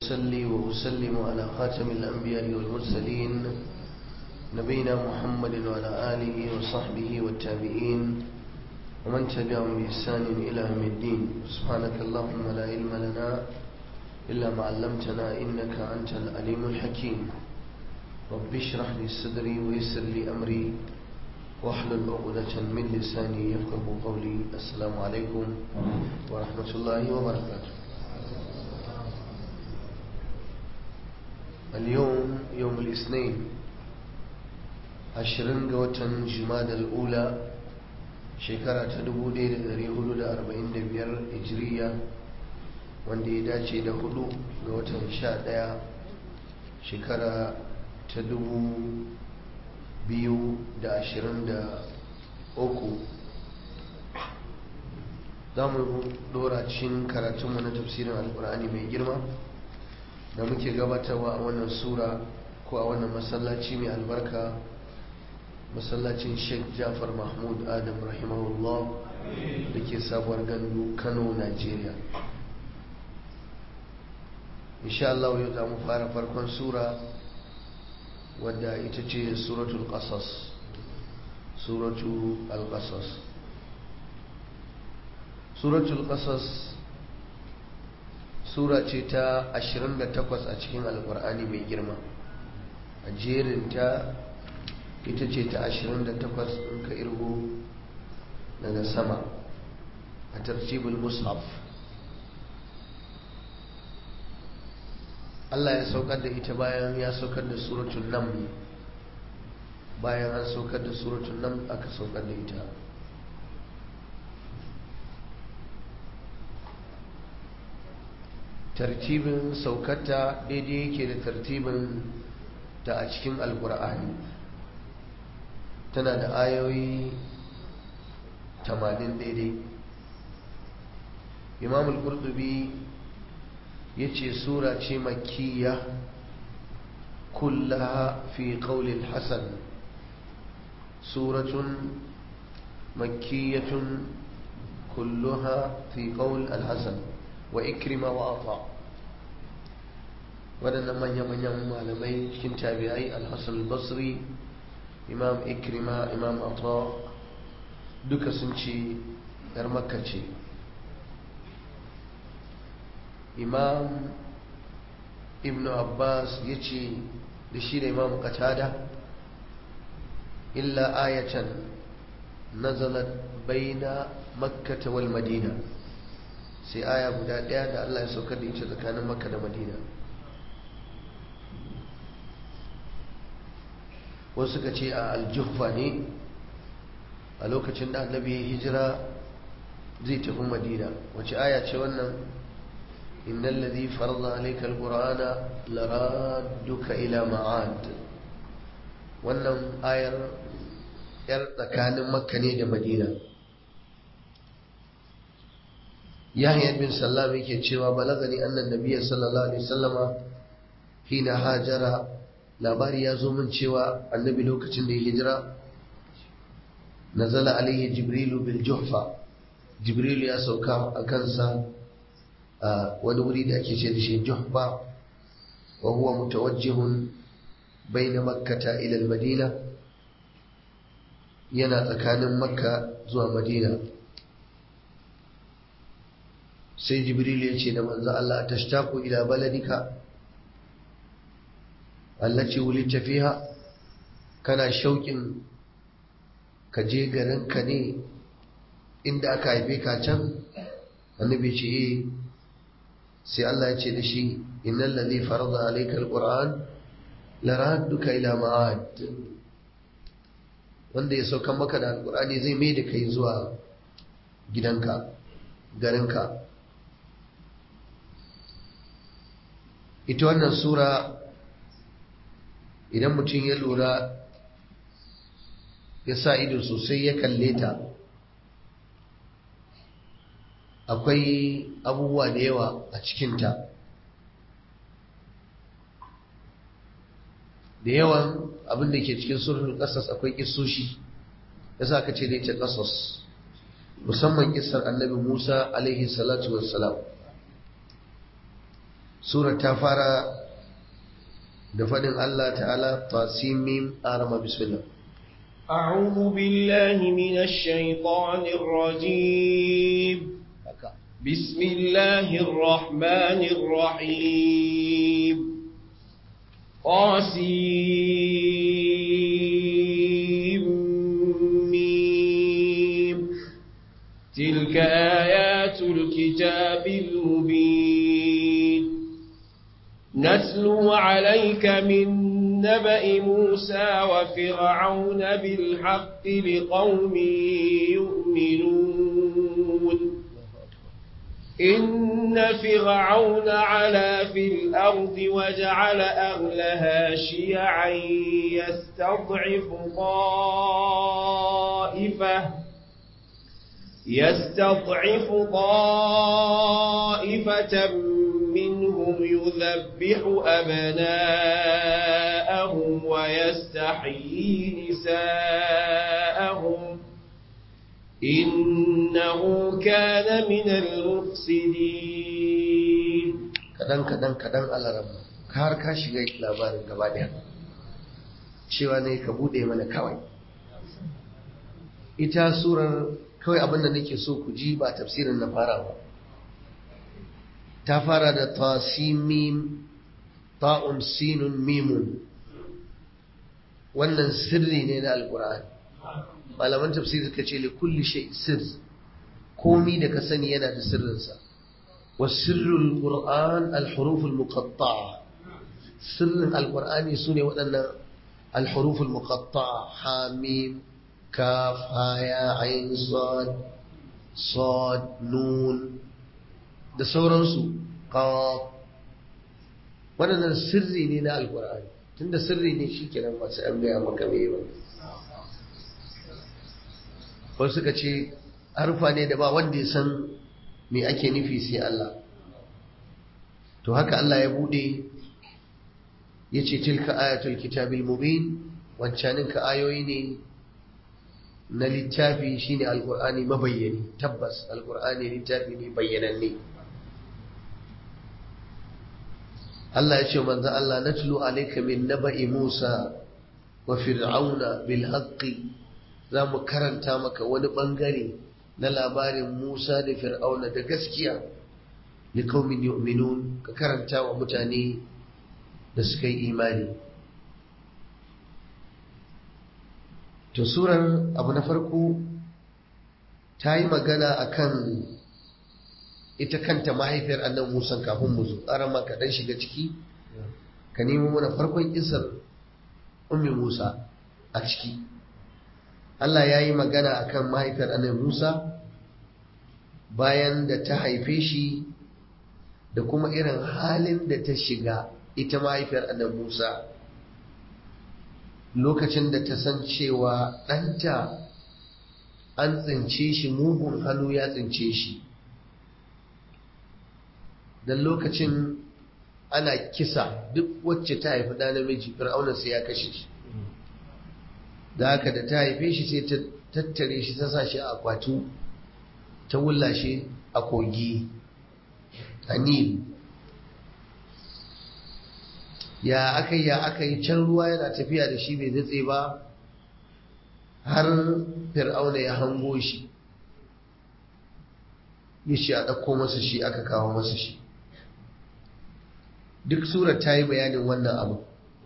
وأصلي وأسلم على خاتم الأنبياء والمرسلين نبينا محمد وعلى آله وصحبه والتابعين ومن تبعهم بإحسان إلى يوم الدين سبحانك اللهم لا علم لنا إلا ما علمتنا إنك أنت العليم الحكيم رب اشرح لي صدري ويسر لي أمري واحلل عقدة من لساني يفقه قولي السلام عليكم ورحمة الله وبركاته اليوم يوم الاثنين عشرين قوة جماد الأولى shekara ta 1445 hijiriya wanda ya dace da hudu ga watan 11 shekara ta 2023 za mu dora cikin karatunmu na tafsirin alkur'ani mai girma da muke gabatarwa a wannan sura ko a wannan masallaci mai albarka masallacin sheikh jafar mahmud adam rahimahullah da ke sabuwar gandu kano nigeria insha Allah yau za mu fara farkon sura wadda ita ce suratul qasas suratul al-qasas suratul qasas sura ce ta 28 a cikin alkur'ani mai girma a jerinta ita ce ta 28 in ka irgo daga sama a tartibul mushaf Allah ya saukar da ita bayan ya saukar da suratul nam bayan an saukar da suratul nam aka saukar da ita tartibin saukarta daidai yake da tartibin ta a cikin alkur'ani tana da ayoyi 80 daidai imam al-qurtubi ya ce sura ce makiyya kullaha fi qawlil hasan suratun makiyyatun kulluha fi qawl al-hasan wa ikrima wa ata waɗannan manya-manyan malamai cikin tabi'ai al-hasan al-basri imam ikrima imam ata duka sun ce yar makka ce imam ibn abbas ya ce da shi da imam qatada illa ayatan nazalat baina makkata wal madina sai aya guda ɗaya da allah ya saukar da ita tsakanin makka da madina wasu suka ce a aljuhfa ne a lokacin da annabi ya hijira zai tafi madina wace aya ce wannan innal ladhi farada alayka alqur'ana laradduka ila ma'ad wannan ayar yar tsakanin makka ne da madina yahya bin sallam yake cewa balagani annan nabiyyi sallallahu alaihi wasallama hina hajara labari ya zo min cewa annabi lokacin da ya hijira nazala alaihi jibrilu bil juhfa jibrilu ya sauka a kansa a wani wuri da ake ce da shi juhfa wa huwa mutawajjihun baina makkata ila al madina yana tsakanin makka zuwa madina sai jibrilu ya ce da manzo Allah tashtaqu ila baladika allaci wulita fiha kana shauƙin ka je garinka ne inda aka haife ka can annabi ce eh sai Allah ya ce da shi innal ladhi farada alayka alquran la radduka ila ma'ad wanda ya sauka maka da alqurani zai mai da kai zuwa gidanka garinka ita wannan sura idan mutum ya lura ya sa ido sosai ya kalle ta akwai abubuwa da yawa a cikinta da yawan abin da ke cikin surfin ƙasas akwai ƙisoshi ya sa ka ce da ita ƙasas musamman ƙisar annabi musa alaihi salatu wassalam sura ta fara da faɗin Allah ta'ala tasimim arama bismillah أعوذ بالله من الشيطان الرجيم بسم الله الرحمن الرحيم قاسم تلك آيات الكتاب المبين نتلو عليك من نبأ موسى وفرعون بالحق لقوم يؤمنون إن فرعون علا في الأرض وجعل أهلها شيعا يستضعف طائفة يستضعف طائفة منهم يذبح أبناءهم ويستحيي نساءهم إنه كان من المفسدين kadan kadan kadan alarama har ka shiga labarin gaba daya cewa ne ka bude mana kawai ita surar kawai abinda nake so ku ji ba tafsirin na fara ba ta fara da tasimim ta'un sinun mimun wannan sirri ne na alkur'ani malaman tafsir suka ce li kulli shay sirr komi da ka sani yana da sirrinsa wa sirrul qur'an al huruf al muqatta'a sirrin alqur'ani sune waɗannan al huruf al muqatta'a ha mim kaf ha ya ain sad sad nun da sauransu qaf waɗannan sirri ne na alqur'ani tunda sirri ne shikenan ba sai an gaya maka me ba wasu suka ce harufa ne da ba wanda ya san me ake nufi sai Allah to haka Allah ya bude ya ce tilka ayatul kitabil mubin wancanin ka ayoyi ne na littafi shine alkur'ani mabayyani tabbas alkur'ani littafi ne bayyananne Allah ya ce manzo Allah natlu alayka min naba'i Musa wa fir'auna bil haqqi za mu karanta maka wani bangare na labarin Musa da Fir'auna da gaskiya li qaumin yu'minun ka karanta wa mutane da suka yi imani to surar abu na farko ta yi magana akan ita kanta mahaifiyar annan Musa kafin mu zo arama ka dan shiga ciki ka nemo mana farkon isar ummi Musa a ciki Allah ya yi magana a kan mahaifiyar annabi Musa bayan da ta haife shi da kuma irin halin da ta shiga ita mahaifiyar annabi Musa lokacin da ta san cewa ɗanta an tsince shi mugun hannu ya tsince shi don lokacin ana kisa duk wacce ta haifi ɗa namiji fir'auna sai ya kashe shi da haka da ta haife shi sai ta tattare shi ta sa shi a akwatu ta wulla shi a kogi a nil ya aka yi ya aka yi can ruwa yana tafiya da shi bai datse ba har fir'auna ya hango shi ya ce a ɗauko masa shi aka kawo masa shi duk surar ta yi bayanin wannan abu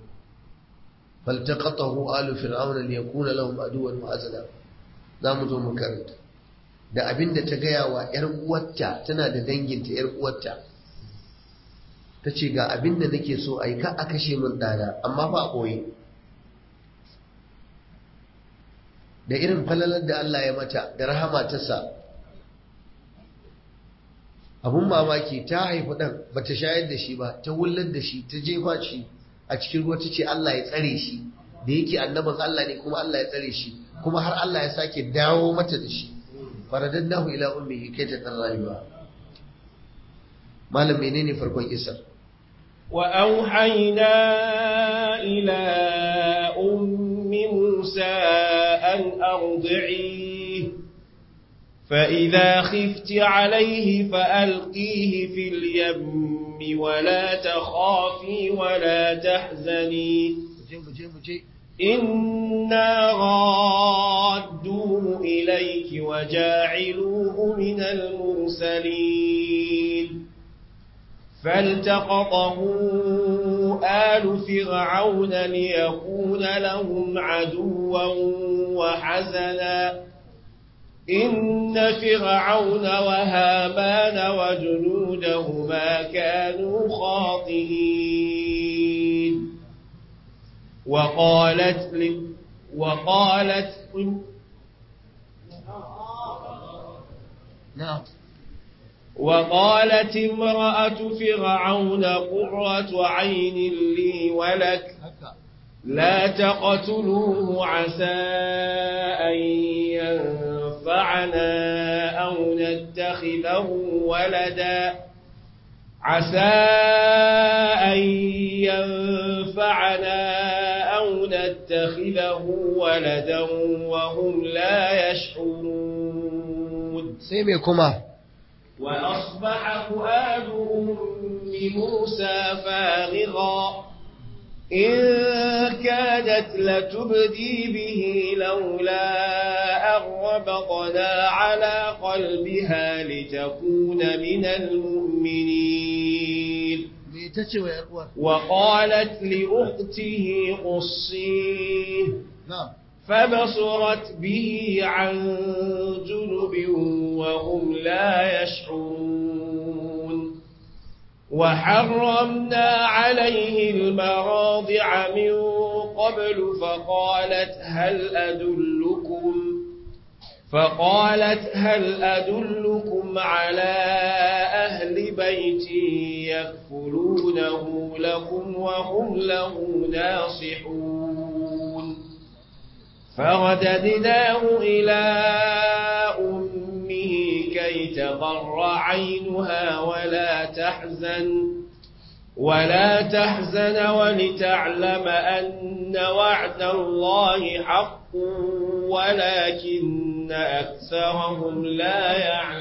فالتقطه آل فرعون ليكون لهم عدوا وحزنا zamu zo mu karanta da abinda ta gaya wa ‘yar uwarta tana da danginta ‘yar uwarta ta ce ga abinda nake so a yi ka a kashe min ɗana amma ba a ɓoye da irin falalar da Allah ya mata da rahama ta sa abun mamaki ta haifi ɗan ba ta shayar da shi ba ta wullar da shi ta jefa shi a cikin ruwa ta ce Allah ya tsare shi da yake annabin Allah ne kuma Allah ya tsare shi kuma har Allah ya sake dawo mata da shi faradadnahu ila ummihi kai ta dan rayuwa malam menene farkon isar wa auhayna ila ummi musa an ardi'i فإذا خفت عليه فألقيه في اليم ولا تخافي ولا تحزني إنا رادوه إليك وجاعلوه من المرسلين فالتقطه آل فرعون ليكون لهم عدوا وحزنا إن فرعون وهامان وجنودهما كانوا خاطئين وقالت ل... وقالت نعم وقالت امرأة فرعون قرة عين لي ولك لا تقتلوه عسى أن ينفعنا أو نتخذه ولدا عسى أن ينفعنا أو نتخذه ولدا وهم لا يشعرون سيبكما وأصبح فؤاد أم موسى فارغا إن كادت لتبدي به لولا أن ربطنا على قلبها لتكون من المؤمنين وقالت لأخته قصيه نعم فبصرت به عن جنب وهم لا يشعرون وحرمنا عليه المراضع من قبل فقالت هل أدلكم فقالت هل أدلكم على أهل بيت يكفلونه لكم وهم له ناصحون فرددناه إلى أمه كي تقر عينها ولا تحزن ولا تحزن ولتعلم أن وعد الله حق ولكن أكثرهم لا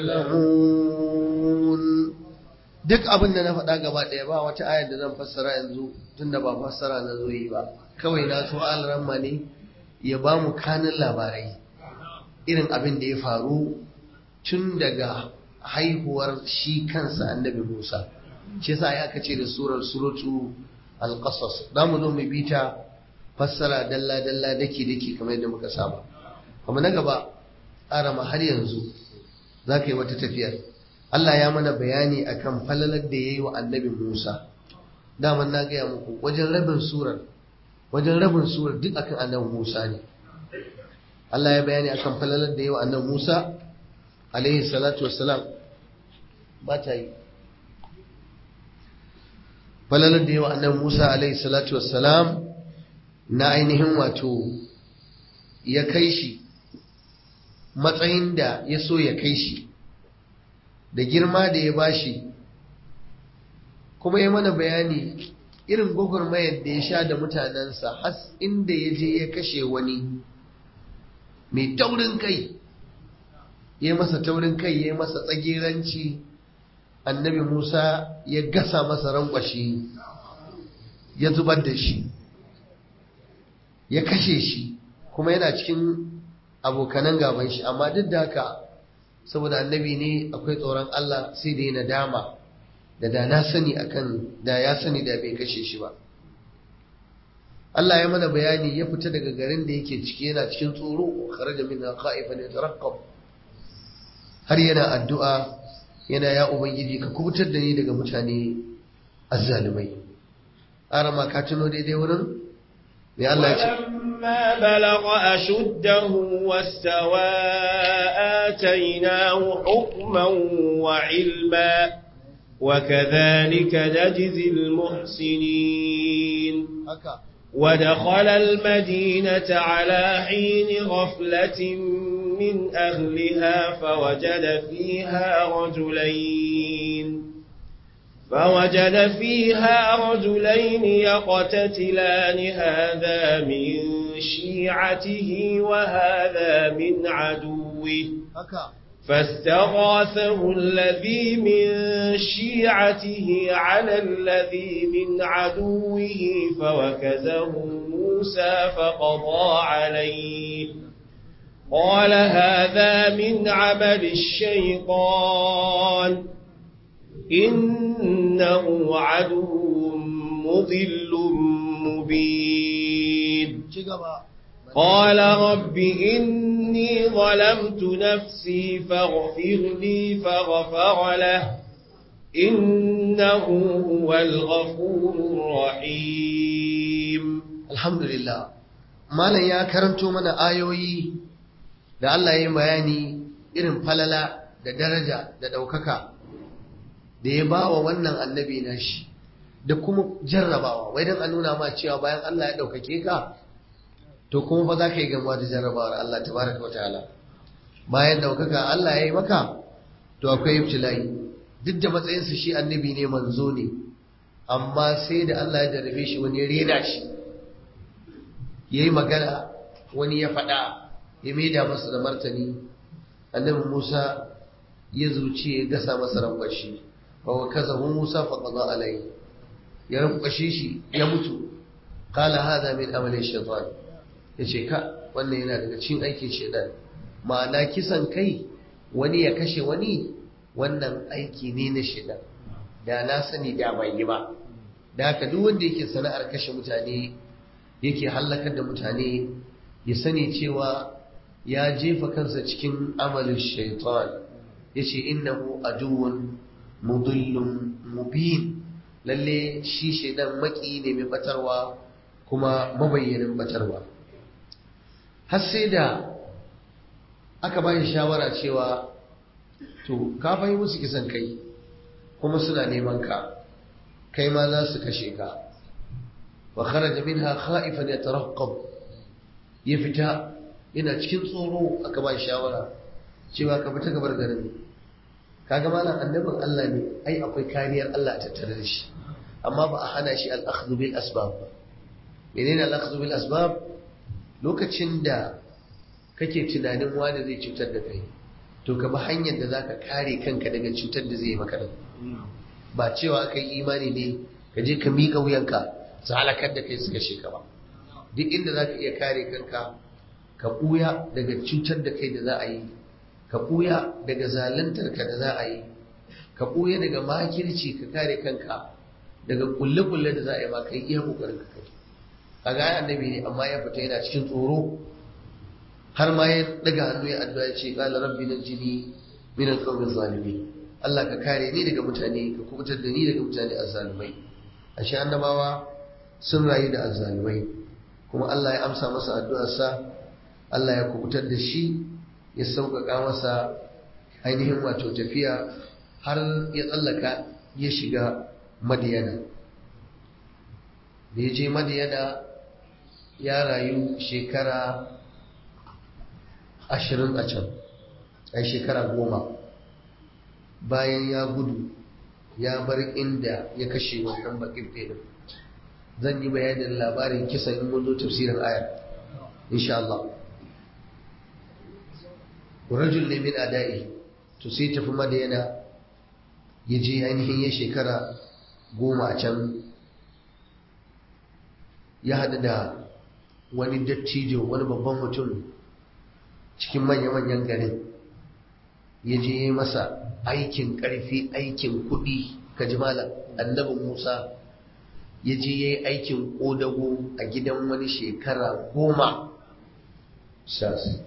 يعلمون duk abin da na faɗa gaba ɗaya ba wata ayar da zan fassara yanzu tunda ba fassara na zo yi ba kawai na so alramma ne ya ba mu kanin labarai irin abin da ya faru tun daga haihuwar shi kansa annabi Musa shi yasa ya kace da surar suratu al-qasas da mu zo mu bita fassara dalla dalla dake dake kamar yadda muka saba kuma na gaba arama har yanzu zaka yi wata tafiyar Allah ya mana bayani akan falalar da yayi wa annabi Musa daman na gaya muku wajen rabin surar wajen rabin surar duk akan annabi Musa ne Allah ya bayani akan falalar da yawa annabi Musa alaihi salatu wassalam ba ta yi falalar da yawa annabi Musa alaihi salatu wassalam na ainihin wato ya kai shi matsayin da ya so ya kai shi da girma da ya bashi kuma ya mana bayani irin gwagwarmayar da ya sha da mutanensa has inda ya je ya kashe wani mai taurin kai ya masa taurin kai ya masa tsagiranci annabi musa ya gasa masa rankwashi ya zubar da shi ya kashe shi kuma yana cikin abokanan gaban shi amma duk da haka saboda annabi ne akwai tsoron allah sai da ya nadama da da na sani akan da ya sani da bai kashe shi ba Allah ya mana bayani ya fita daga garin da yake ciki yana cikin tsoro kharaja min khaifan yataraqqab har yana addu'a yana ya ubangiji ka kubutar da ni daga mutane azzalumai arama ka tuno daidai wurin me Allah ya ce ولما بلغ أشده واستوى آتيناه حكما وعلما وكذلك نجزي المحسنين haka ودخل المدينة على حين غفلة من أهلها فوجد فيها رجلين فوجد فيها رجلين يقتتلان هذا من شيعته وهذا من عدوه haka فاستغاثه الذي من شيعته على الذي من عدوه فوكزه موسى فقضى عليه قال هذا من عمل الشيطان إنه عدو مضل مبين قال رب إني ظلمت نفسي فاغفر لي فغفر له إنه هو الغفور الرحيم الحمد لله malam ya karanto mana ayoyi da Allah ya yi bayani irin falala da daraja da ɗaukaka da ya ba wa wannan annabi na shi da kuma jarrabawa wai don a nuna ma cewa bayan Allah ya ɗaukake ka to kuma fa za ka yi gamuwa da jarrabawar Allah tabaraka wataala bayan ɗaukaka Allah ya yi maka to akwai ibtila'i duk da matsayinsa shi annabi ne manzo ne amma sai da Allah ya jarrabe shi wani ya rena shi ya yi magana wani ya faɗa ya maida masa da martani annabi Musa ya zuci ya gasa masa rankwashi fa wa kazahu Musa fa qada alai ya rankwashe shi ya mutu qala hada min amali shaytan yace ka wannan yana daga cikin aikin shaytan ma'ana kisan kai wani ya kashe wani wannan aiki ne na shaytan da na sani da bai yi ba da haka duk wanda yake sana'ar kashe mutane yake hallakar da mutane ya sani cewa ya jefa kansa cikin amalin shaitan ya ce innahu aduwwun mudillun mubin lalle shi shaidan maki ne mai batarwa kuma mabayyanin batarwa har sai da aka ba shi shawara cewa to ka fahimci musu kisan kai kuma suna neman ka kai ma za su kashe ka wa kharaja minha khaifan yatarqab ya fita yana cikin tsoro aka ba shawara cewa ka fita gabar garin kaga malam annabin Allah ne ai akwai kariyar Allah a tattare da shi amma ba a hana shi al-akhdhu bil asbab ba menene al-akhdhu bil asbab lokacin da kake tunanin wani zai cutar da kai to ka bi hanyar da zaka kare kanka daga cutar da zai yi maka ba cewa kai imani ne ka je ka miƙa wuyanka su halakar da kai su kashe ka ba duk inda za ka iya kare kanka ka ɓuya daga cutar da kai da za a yi ka ɓuya daga zaluntar ka da za a yi ka ɓuya daga makirci ka kare kanka daga kulle-kulle da za a yi ma kai iya ƙoƙarin ka kai a ga annabi ne amma ya fita yana cikin tsoro har ma ya daga hannu ya addu'a ya ce qala rabbi najini min al-qawmi zalimin Allah ka kare ni daga mutane ka kubutar da ni daga mutane azzalumai ashe annabawa sun rayu da azzalumai kuma Allah ya amsa masa addu'arsa Allah ya kubutar da shi ya sauƙaƙa masa ainihin wato tafiya har ya tsallaka ya shiga madiyana da ya je madiyana ya rayu shekara ashirin a can ai shekara goma bayan ya gudu ya bar inda ya kashe wannan bakin ɗaya zan yi bayanin labarin kisan in mun zo tafsirin ayar insha Allah rajul ne min adai to sai tafi madayana ya je ainihin ya shekara goma a can ya haɗu da wani dattijo wani babban mutum cikin manya-manyan garin ya je masa aikin ƙarfi aikin kuɗi ka ji malam annabin musa ya je ya yi aikin ƙodago a gidan wani shekara goma sas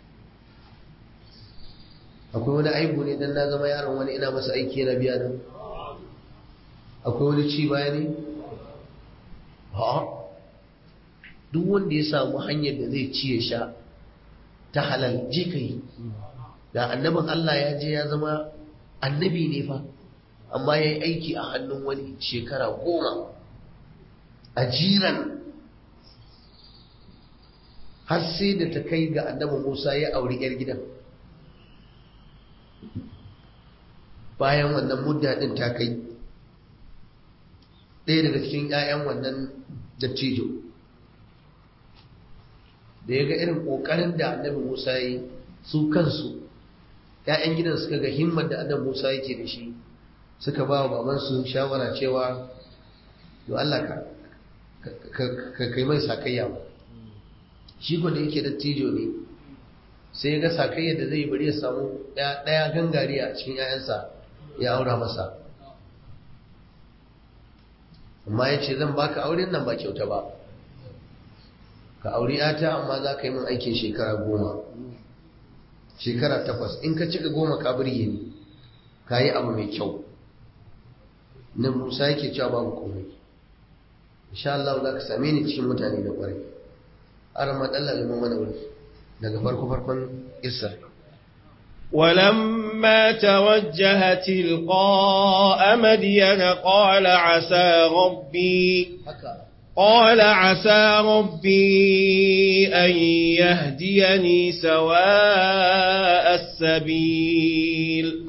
akwai wani aibu ne don na zama yaron wani ina masa aiki yana biya nan akwai wani ci baya ne ha duk wanda ya samu hanyar da zai ci ya sha ta halal je ka yi da annabin Allah ya je ya zama annabi ne fa amma ya yi aiki a hannun wani shekara goma a jiran har sai da ta kai ga annabin Musa ya auri 'yar gidan bayan wannan mudda ɗin ta kai ɗaya daga cikin 'ya'yan wannan dattijo da ya ga irin ƙoƙarin da annabi Musa ya yi su kansu ‘ya'yan gidan suka ga himmar da annabi Musa yake da shi suka ba wa babansu shawara cewa to Allah ka ka kai mai sakayya ba shi ko da yake dattijo ne sai ya ga sakayya da zai bari ya samu ɗaya gangare a cikin ‘ya'yansa ya aura masa amma ya ce zan baka auren nan ba kyauta ba ka auri ‘yata amma za ka yi min aikin shekara goma shekara takwas in ka cika goma ka birge ni ka yi abu mai kyau nan musa yake cewa babu komai insha Allah za ka same ni cikin mutane da kwarai har matsala liman mana wuri daga farko farkon isa ولما توجه تلقاء مدين قال عسى ربي قال عسى ربي أن يهديني سواء السبيل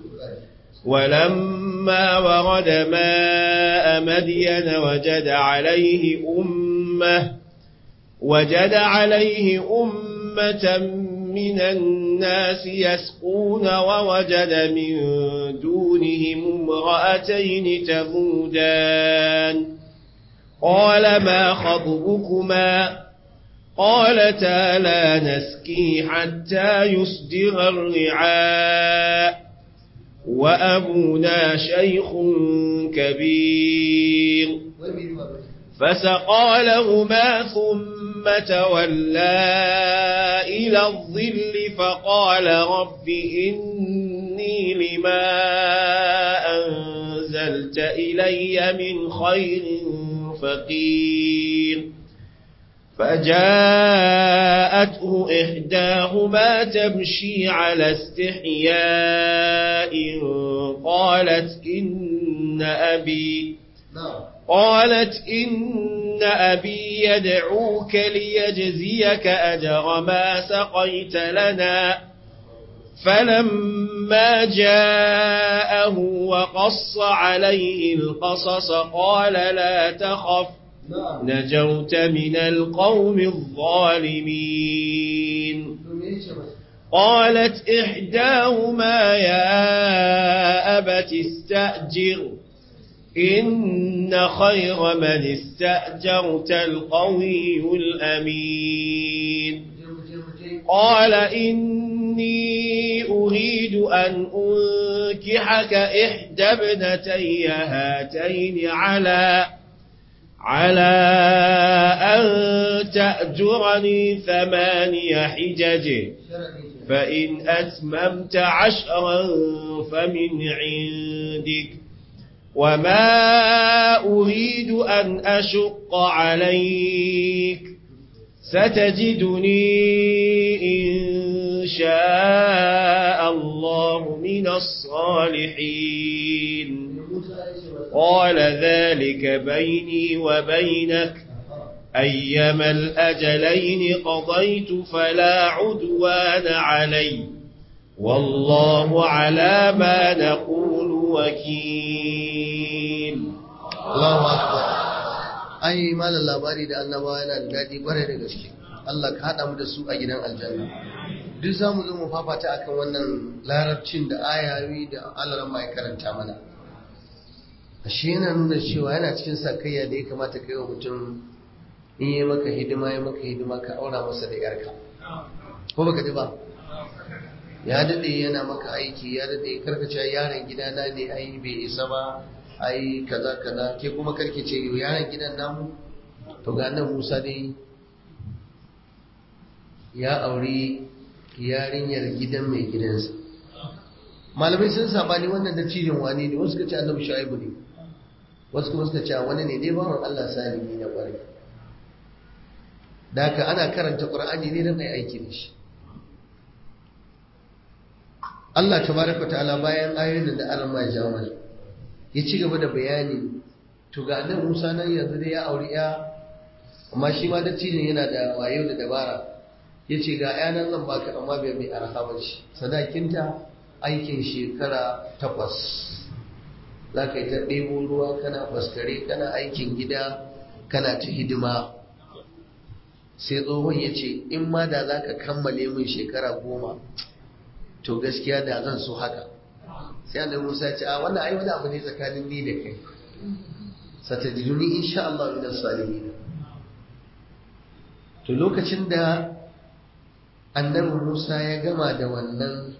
ولما ورد ماء مدين وجد عليه أمة وجد عليه أمة من الناس يسقون ووجد من دونهم امرأتين تذودان قال ما خطبكما قالتا لا نسكي حتى يصدر الرعاء وأبونا شيخ كبير فسقى لهما ثم تولى إلى الظل فقال رب إني لما أنزلت إلي من خير فقير فجاءته إحداهما تمشي على استحياء قالت إن أبي قالت إن أبي يدعوك ليجزيك أجر ما سقيت لنا فلما جاءه وقص عليه القصص قال لا تخف نجوت من القوم الظالمين قالت إحداهما يا أبت استأجر إن خير من استأجرت القوي الأمين قال إني أريد أن أنكحك إحدى ابنتي هاتين على على أن تأجرني ثماني حجج فإن أتممت عشرا فمن عندك وما أريد أن أشق عليك ستجدني إن شاء الله من الصالحين قال ذلك بيني وبينك أيما الأجلين قضيت فلا عدوان علي والله على ما نقول وكيل Allahu akbar ai malam labari da annabawa yana da daɗi ƙwarai da gaske Allah ka haɗa mu da su a gidan aljanna duk za mu zo mu fafata akan wannan larabcin da ayawi da Allah mai karanta mana ashe yana nuna cewa yana cikin sakayya da ya kamata kai wa mutum in yi maka hidima ya maka hidima ka aura masa da yarka ko baka ji ba ya daɗe yana maka aiki ya daɗe karkace yaron gidana ne ai bai isa ba ai kaza kaza ke kuma karke ce yau yaron gidan namu to ga nan Musa dai ya auri yarinyar gidan mai gidansa malamai sun sabani wannan da cijin wani ne wasu suka ce annabi shu'aibu ne wasu kuma suka ce wani ne dai bawan Allah salimi na kwarai da haka ana karanta qur'ani ne don ai aiki da shi Allah tabaraka ta'ala bayan ayoyin da Allah ya jawo mana ya ci gaba da bayani to ga annabi Musa nan yanzu dai ya auri ya amma shi ma dattijan yana da wayo da dabara ya ce ga yanan zan baka amma bai mai arha ba ce sadakinta aikin shekara takwas za ka yi ta ɗebo ruwa kana faskare kana aikin gida kana ta hidima sai tsohon ya ce in ma da za ka kammale min shekara goma to to gaskiya da zan so haka sai annabi Musa ya ce a wannan ai wani abu ne tsakanin ni da kai satajiduni insha Allah min as-salihin to lokacin da annabi Musa ya gama da wannan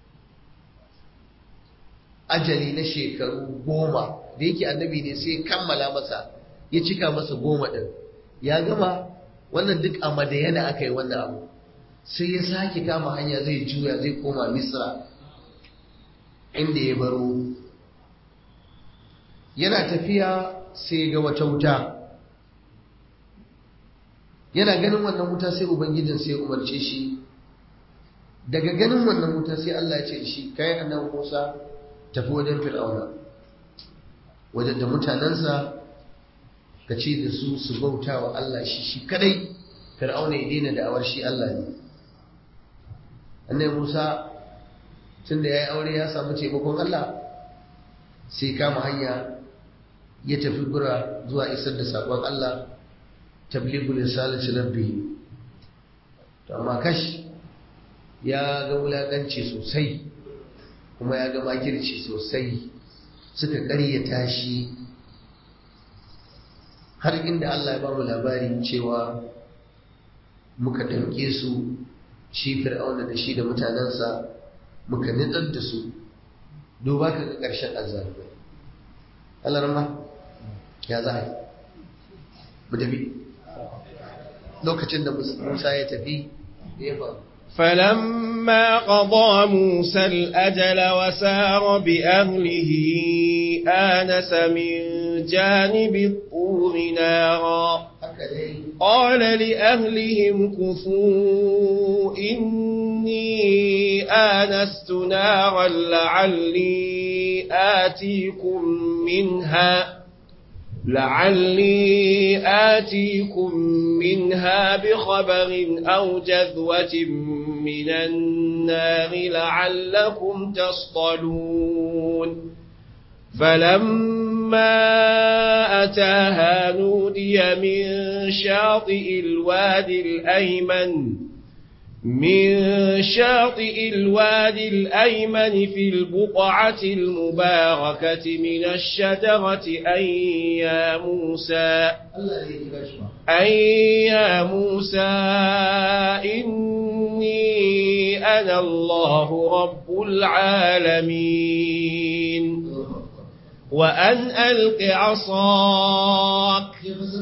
ajali na shekaru goma da yake annabi ne sai kammala masa ya cika masa goma ɗin ya gama wannan duk a madayana aka yi wannan abu sai ya sake kama hanya zai juya zai koma misra inda ya baro yana tafiya sai ga wata wuta yana ganin wannan wuta sai ubangijin sai umarce shi daga ganin wannan wuta sai Allah ya ce shi kai annabi Musa tafi wajen Fir'auna wajen da mutanensa ka ce da su su bauta wa Allah shi shi kadai Fir'auna ya daina da'awar shi Allah ne annabi Musa tunda yayi aure ya samu taimakon Allah sai kama hanya ya tafi gura zuwa isar da sakon Allah tablighul risalati rabbih to amma kash ya ga wulakanci sosai kuma ya ga makirci sosai suka ƙaryata shi har inda Allah ya ba mu labari cewa muka ɗauke su shi fir'auna da shi da mutanensa muka nitsar da su duba ka ga ƙarshen azzalumai Allah rama ya za a yi mu tafi lokacin da Musa ya tafi da ya faru فلما قضى موسى الأجل وسار بأهله آنس من جانب الطور نارا قال لأهلهم كثوا إني آنست نارا لعلي آتيكم منها لعلي آتيكم منها بخبر أو جذوة من النار لعلكم تصطلون فلما أتاها نودي من شاطئ الوادي الأيمن من شاطئ الوادي الأيمن في البقعة المباركة من الشجرة أن يا موسى أن يا موسى إني أنا الله رب العالمين وأن ألق عصاك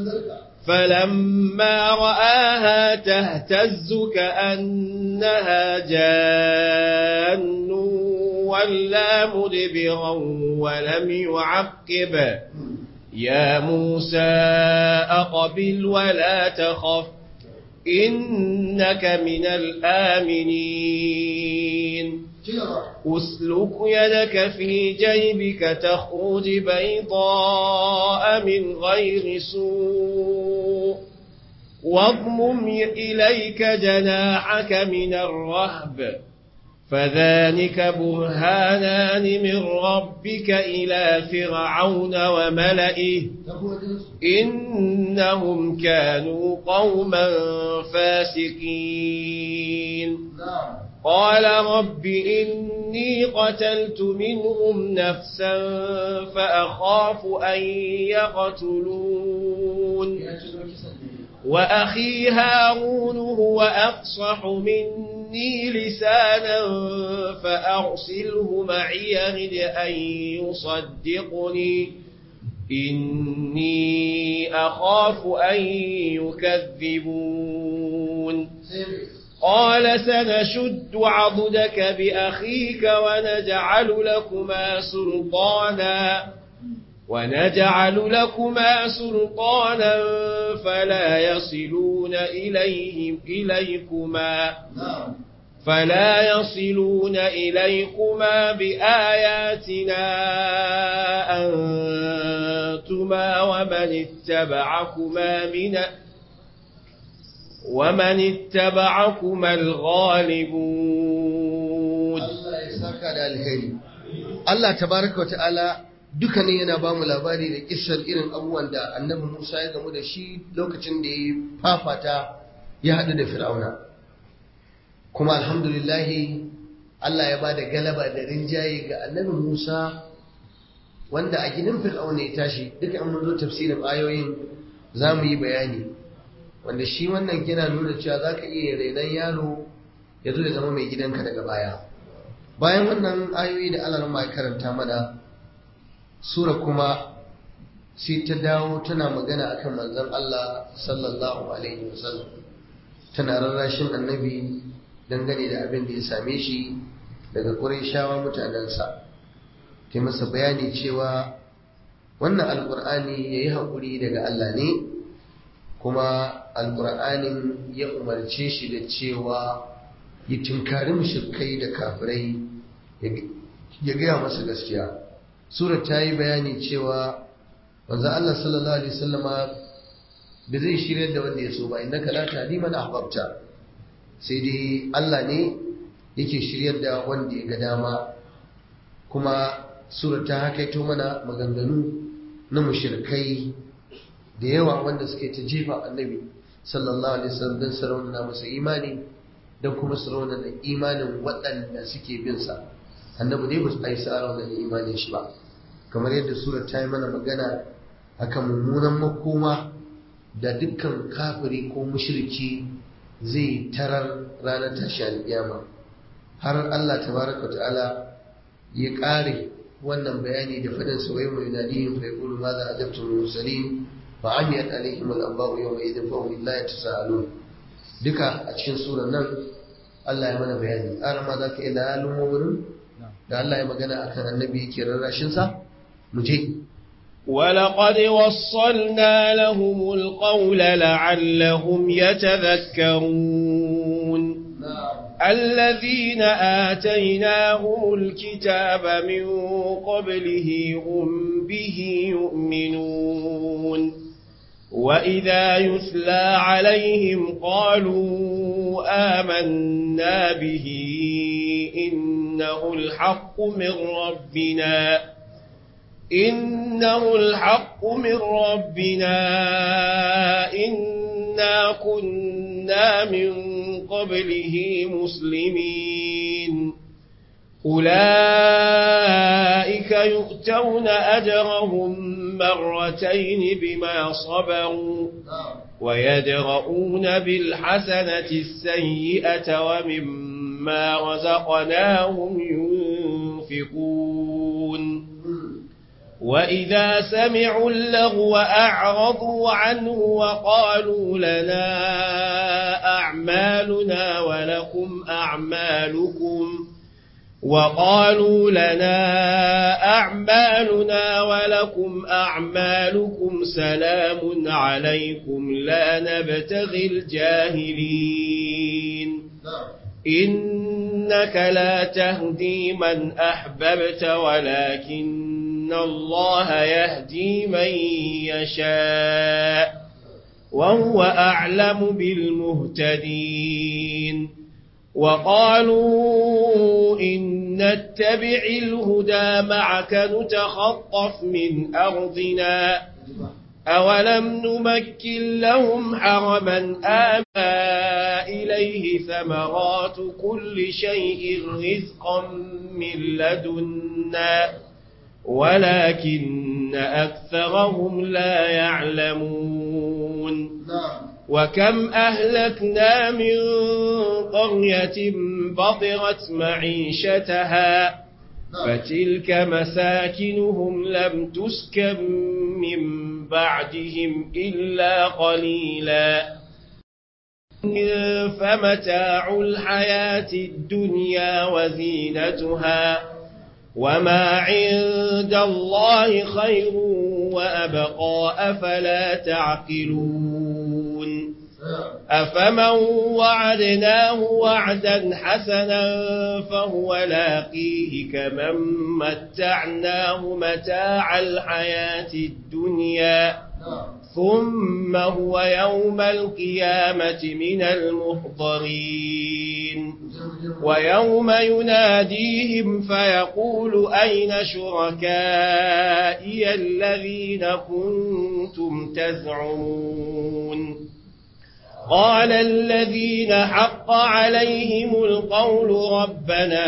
فلما رآها تهتز كأنها جان ولا مدبرا ولم يعقب يا موسى أقبل ولا تخف إنك من الآمنين أسلك يدك في جيبك تخرج بيضاء من غير سوء واضمم إليك جناحك من الرهب فذلك برهانان من ربك إلى فرعون وملئه إنهم كانوا قوما فاسقين قال رب إني قتلت منهم نفسا فأخاف أن يقتلون وأخي هارون هو أفصح مني لسانا فأرسله معي يرد أن يصدقني إني أخاف أن يكذبون قال سنشد عضدك بأخيك ونجعل لكما سلطانا ونجعل لكما سلطانا فلا يصلون إليهم إليكما فلا يصلون إليكما بآياتنا أنتما ومن اتبعكما من ومن اتبعكما الغالبون Allah ya saka da alheri Allah tabaraka wata'ala duka ne yana ba mu labari da kissar irin abubuwan da annabi Musa ya gamu da shi lokacin da ya fafata ya haɗu da Fir'auna kuma alhamdulillahi Allah ya ba da galaba da rinjaye ga annabi Musa wanda a gidan fir'auna ya tashi duka an mun zo tafsirin ayoyin za mu yi bayani wanda shi wannan yana nuna cewa za ka iya renon yaro ya zo ya zama mai gidanka daga baya bayan wannan ayoyi da Allah ya karanta mana sura kuma sai ta dawo tana magana akan manzon Allah sallallahu alaihi wasallam tana rarrashin annabi dangane da abin da ya same shi daga Qurayshawa mutanensa ta masa bayani cewa wannan alkur'ani ya yi haƙuri daga Allah ne kuma alkur'anin ya umarce shi da cewa ya tunkari mushrikai da kafirai ya gaya masa gaskiya sura ta yi bayani cewa wanzan Allah sallallahu alaihi wasallama da zai shirya da wanda ya so ba innaka la tahdi man ahbabta sai dai Allah ne yake shiryar da wanda ya ga dama kuma sura ta hakaito mana maganganu na mushrikai da yawa wanda suke ta jefa annabi sallallahu alaihi wasallam don sarauna masa imani don kuma sarauna da imanin waɗanda suke bin sa annabi dai ba su ai sarauna da imanin shi ba kamar yadda sura ta yi mana magana akan mummunan makoma da dukkan kafiri ko mushriki zai tarar ranar tashi alƙiyama har Allah tabaraka ta'ala ya ƙare wannan bayani da fadin su wai mai nadihim fa yaqulu madha ajabtum mursalin fa amiyat alaihim al-anba'u yawma idhin fa hum la yatasaalun duka a cikin surar nan Allah ya mana bayani ara ma zaka ila halin wurin da Allah ya magana akan annabi yake rarrashin sa mu je ولقد وصلنا لهم القول لعلهم يتذكرون الذين آتيناهم الكتاب من قبله هم به يؤمنون وإذا يتلى عليهم قالوا آمنا به إنه الحق من ربنا إنه الحق من ربنا إنا كنا من قبله مسلمين أولئك يؤتون أجرهم مرتين بما صبروا ويدرؤون بالحسنة السيئة ومما رزقناهم ينفقون وإذا سمعوا اللغو أعرضوا عنه وقالوا لنا أعمالنا ولكم أعمالكم وقالوا لنا أعمالنا ولكم أعمالكم سلام عليكم لا نبتغي الجاهلين إنك لا تهدي من أحببت ولكن إن الله يهدي من يشاء وهو أعلم بالمهتدين وقالوا إن نتبع الهدى معك نتخطف من أرضنا أولم نمكن لهم حرما آمى إليه ثمرات كل شيء رزقا من لدنا ولكن أكثرهم لا يعلمون وكم أهلكنا من قرية بطرت معيشتها فتلك مساكنهم لم تسكن من بعدهم إلا قليلا فمتاع الحياة الدنيا وزينتها وما عند الله خير وأبقى أفلا تعقلون أفمن وعدناه وعدا حسنا فهو لاقيه كمن متعناه متاع الحياة الدنيا ثم هو يوم القيامة من المحضرين ويوم يناديهم فيقول أين شركائي الذين كنتم تزعمون قال الذين حق عليهم القول ربنا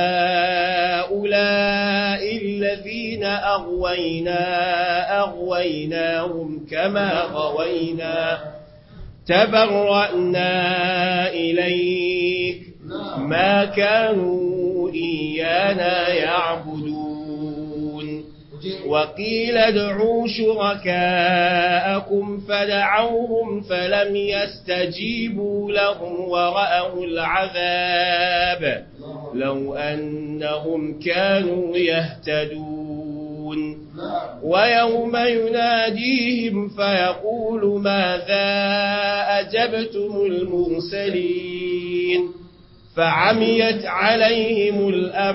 هؤلاء الذين أغوينا أغويناهم كما غوينا تبرأنا إليك ما كانوا إيانا يعبدون وقيل ادعوا شركاءكم فدعوهم فلم يستجيبوا لهم ورأوا العذاب لو أنهم كانوا يهتدون ويوم يناديهم فيقول ماذا أجبتم المرسلين فعميت عليهم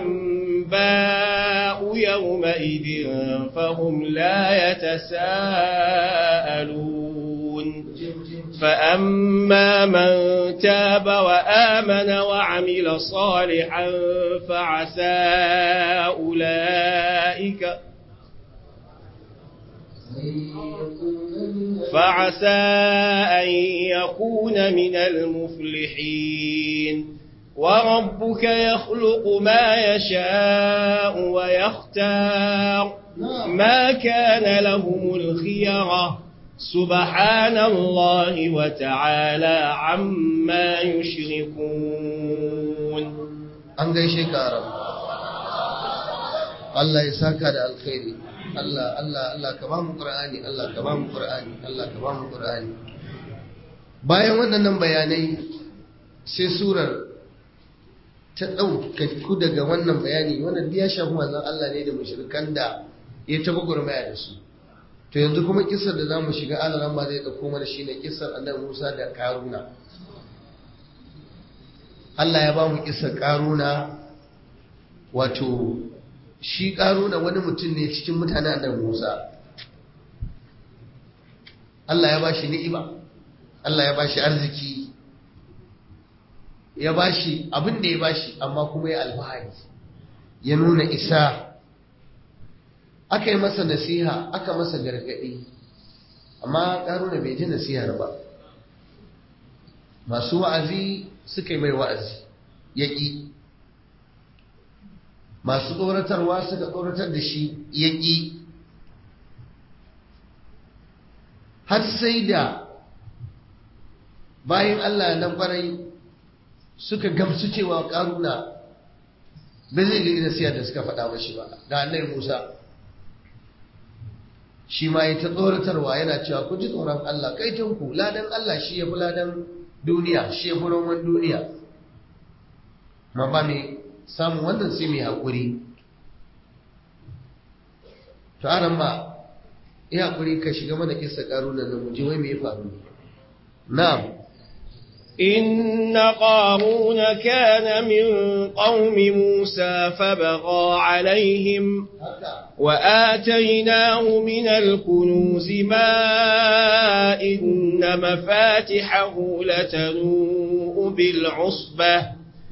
الأنباء يومئذ فهم لا يتساءلون فأما من تاب وآمن وعمل صالحا فعسى أولئك فعسى أن يكون من المفلحين وربك يخلق ما يشاء ويختار ما كان لهم الخيرة سبحان الله وتعالى عما يشركون an gaishe ka arab Allah ya saka da alkhairi Allah Allah Allah ka ba mu Qur'ani Allah ka ba mu Qur'ani Allah ka ba mu Qur'ani bayan waɗannan bayanai sai surar ta ɗauka ku daga wannan bayani wannan ya shafi manzon Allah ne da mushrikan da ya taba gurmaya da su to yanzu kuma kissar da zamu shiga alaran ba zai dauko mana shine kissar annabi Musa da Karuna Allah ya ba mu kissar Karuna wato shi Karuna wani mutum ne cikin mutanen annabi Musa Allah ya ba shi ni'ima Allah ya ba shi arziki ya ba shi abin da ya ba shi amma kuma ya alfahari ya nuna isa aka yi masa nasiha aka masa gargaɗi amma ƙaruna bai ji nasihar ba masu wa'azi suka yi mai wa'azi ya ƙi masu tsoratarwa suka tsoratar da shi ya ƙi har sai da bayan Allah na ƙwarai suka gamsu cewa ƙaruna bai zai ga nasiha da suka faɗa mashi ba da annai Musa shi ma ya ta tsoratarwa yana cewa ku ji tsoron Allah kai ku ladan Allah shi ya fi ladan duniya shi ya fi roman duniya ma ba mai samun wannan sai mai haƙuri to aran ma ya haƙuri ka shiga mana kisa ƙarunan nan mu ji wai me ya faru na'am إن قارون كان من قوم موسى فبغى عليهم وآتيناه من الكنوز ما إن مفاتحه لتنوء بالعصبة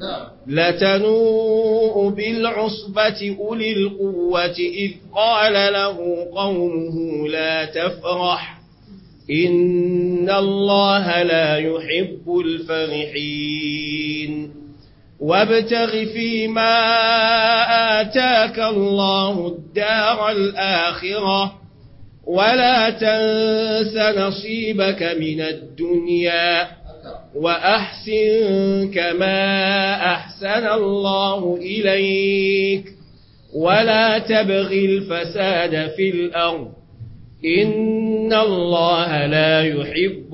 لتنوء بالعصبة أولي القوة إذ قال له قومه لا تفرح إن الله لا يحب الفرحين وابتغ فيما آتاك الله الدار الآخرة ولا تنس نصيبك من الدنيا وأحسن كما أحسن الله إليك ولا تبغ الفساد في الأرض إن الله لا يحب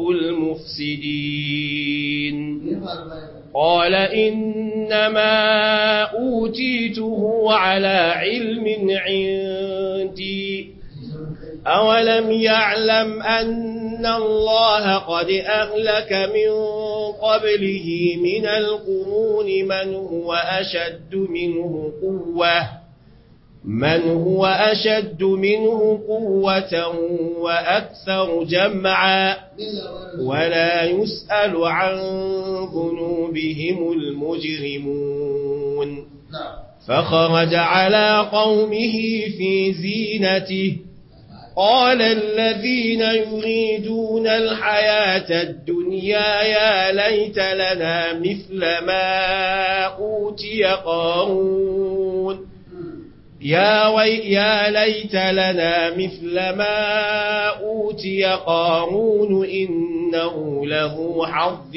المفسدين قال إنما أوتيته على علم عندي أولم يعلم أن الله قد أهلك من قبله من القرون من هو أشد منه قوةً من هو أشد منه قوة وأكثر جمعا ولا يسأل عن ذنوبهم المجرمون فخرج على قومه في زينته قال الذين يريدون الحياة الدنيا يا ليت لنا مثل ما أوتي قارون يا, وي يا ليت لنا مثل ما أوتي قارون إنه له حظ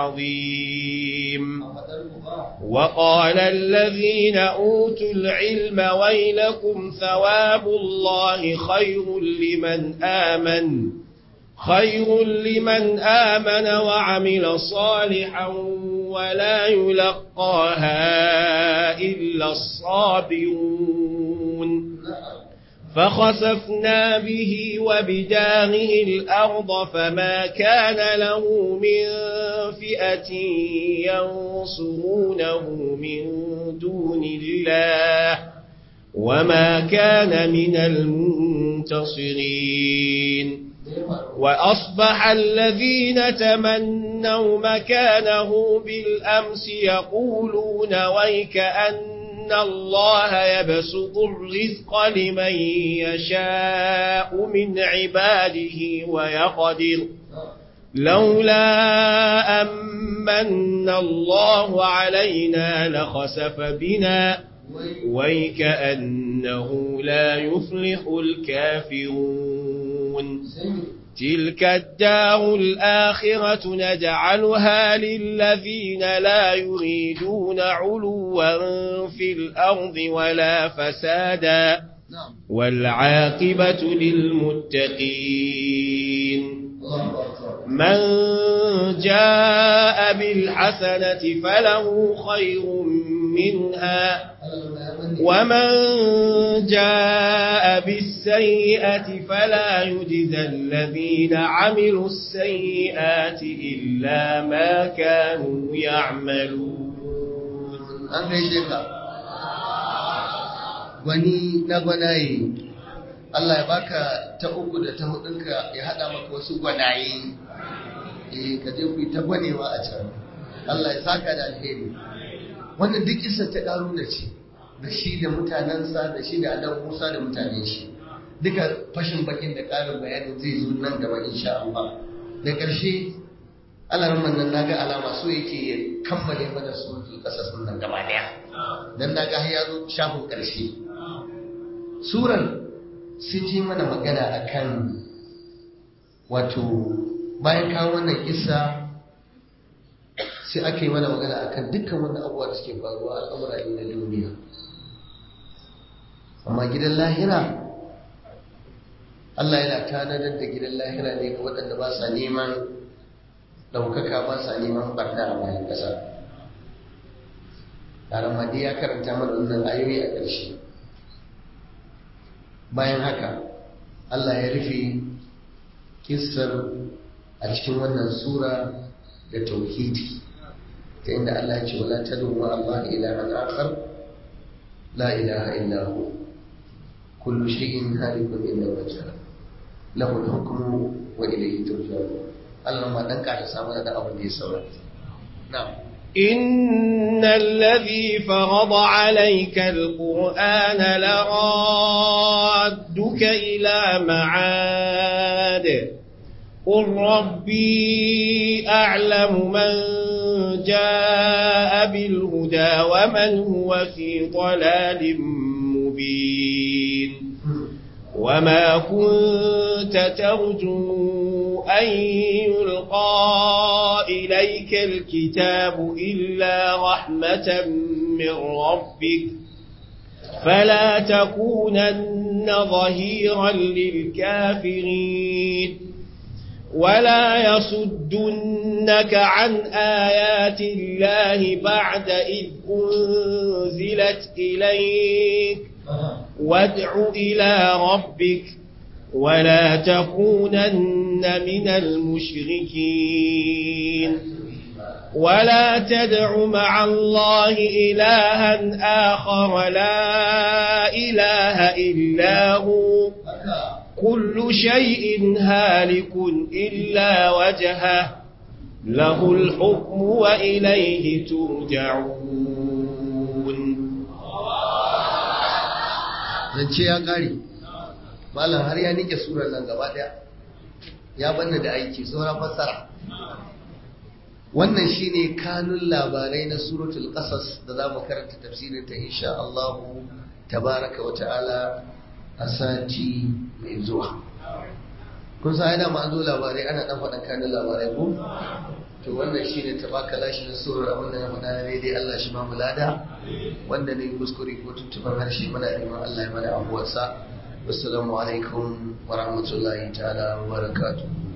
عظيم وقال الذين أوتوا العلم ويلكم ثواب الله خير لمن آمن خير لمن آمن وعمل صالحا ولا يلقاها إلا الصابرون فخسفنا به وبداره الأرض فما كان له من فئة ينصرونه من دون الله وما كان من المنتصرين وأصبح الذين تمنوا مكانه بالأمس يقولون ويك أن الله يبسط الرزق لمن يشاء من عباده ويقدر لولا أمن الله علينا لخسف بنا ويكأنه لا يفلح الكافرون تلك الدار الآخرة نجعلها للذين لا يريدون علوا في الأرض ولا فسادا والعاقبة للمتقين من جاء بالحسنة فله خير منها ومن جاء بالسيئة فلا يجزى الذين عملوا السيئات إلا ما كانوا يعملون an gaishe ka wani na gwanaye Allah ya baka ta uku da ta hudunka ya hada maka wasu gwanaye eh ka je ku yi ta gwanewa a can Allah ya saka da alheri wannan duk isa ta karuna ce da shi da mutanensa da shi da adam Musa da mutanen shi duka fashin bakin da karin bayanin zai zo nan gaba insha Allah da ƙarshe alarman nan naga alama so yake ya kammale mana suratul qasas nan gaba daya dan naga har ya zo shafin ƙarshe surar sun ji mana magana akan wato bayan kawo wannan kissa sai aka yi mana magana akan dukkan wannan abubuwa da suke faruwa al'amura ne na duniya amma gidan lahira Allah yana tanadar da gidan lahira ne ga waɗanda ba sa neman ɗaukaka ba sa neman barna a bayan ƙasa Ramadi ya karanta mana wannan ayoyi a ƙarshe bayan haka Allah ya rufe kissar a cikin wannan sura da tauhidi ta inda Allah ya ce wala tadu ma Allah ilahan akhar la ilaha illa hu kullu shay'in halikun illa wajha lahu al-hukmu wa ilayhi turja'un Allah ma dan ka samu da abin da ya saura na'am إن الذي فرض عليك القرآن لرادك إلى معاد قل ربي أعلم من جاء بالهدى ومن هو في ضلال مبين وما كنت ترجو أن يلقى إليك الكتاب إلا رحمة من ربك فلا تكونن ظهيرا للكافرين ولا يصدنك عن آيات الله بعد إذ أنزلت إليك وادع إلى ربك ولا تكونن من المشركين ولا تدع مع الله إلها آخر لا إله إلا هو كل شيء هالك إلا وجهه له الحكم وإليه ترجعون zance ya ƙare malam har ya nike surar nan gaba daya ya banna da aiki sauran fassara wannan shine kanun labarai na suratul qasas da zamu karanta tafsirin ta insha Allah tabaraka wa ta'ala a sati mai zuwa kun san ana ma zo labarai ana dan faɗan kanun labarai ko to wannan shine tabaka lashi na surar abin da na faɗa na daidai Allah shi ma mulada wanda ne kuskure ko tuntuban harshe muna neman Allah ya mana abuwarsa wassalamu alaikum wa rahmatullahi ta'ala wa barakatuh